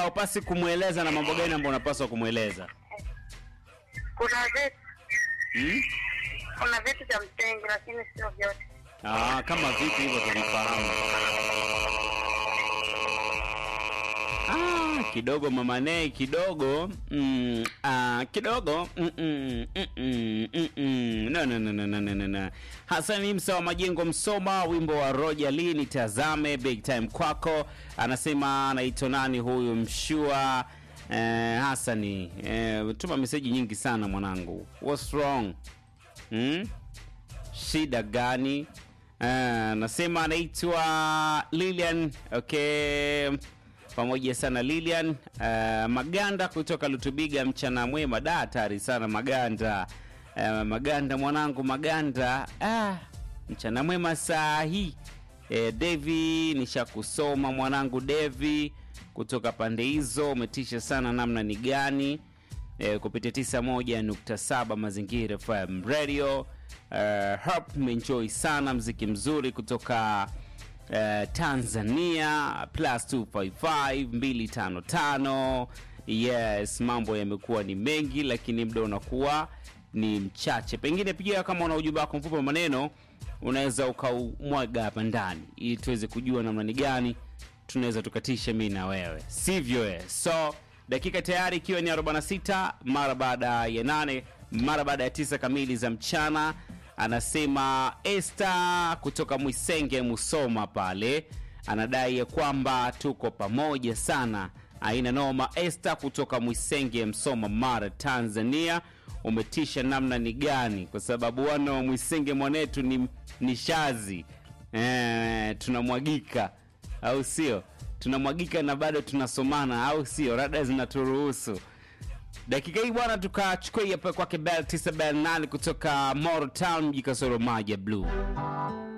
haupasi kumweleza na mambo gani ambayo unapaswa kumweleza? Kuna vitu Hmm? kuna vitu vya msingi, lakini sio vyote. Ah, kama vipi hivyo tuvifahamu. Ah, kidogo mama Nei, kidogo mm, ah, kidogo mm, mm, mm, mm, mm, mm. No, no, no, no, no, no, no, no. Hasani Msa wa Majengo Msoma, wimbo wa Roger Lee nitazame big time kwako. Anasema anaitwa nani huyu mshua eh, Hasani eh, tuma meseji nyingi sana mwanangu. What's wrong? Hmm? shida gani? Uh, nasema anaitwa Lilian. Okay, pamoja sana Lilian. Uh, Maganda kutoka Lutubiga, mchana mwema. Da, hatari sana Maganda. Uh, Maganda mwanangu, Maganda. Ah, mchana mwema saa hii. Eh, Devi nishakusoma mwanangu Devi kutoka pande hizo, umetisha sana namna ni gani eh, kupitia 91.7 Mazingira FM Radio. Uh, Harp umeenjoy sana mziki mzuri kutoka uh, Tanzania plus 255 255. Yes, mambo yamekuwa ni mengi, lakini muda unakuwa ni mchache. Pengine pia kama una ujumbe wako mfupi wa maneno unaweza ukaumwaga hapa ndani ili tuweze kujua namna ni gani tunaweza tukatisha mi na wewe, sivyo? eh? So dakika tayari ikiwa ni 46 mara baada ya nane mara baada ya tisa kamili za mchana. Anasema Esther kutoka Mwisenge Musoma pale anadai ya kwamba tuko pamoja sana, aina noma. Esther kutoka Mwisenge Msoma, Mara, Tanzania, umetisha namna ni gani? Kwa sababu wana wa Mwisenge mwanetu ni, ni shazi eh, tunamwagika au sio? Tunamwagika na bado tunasomana, au sio? Rada zinaturuhusu dakika hii bwana, tukachukua hapa kwake Bell 9 Bell 8 kutoka Moro Town, mji kasoro maji ya blue.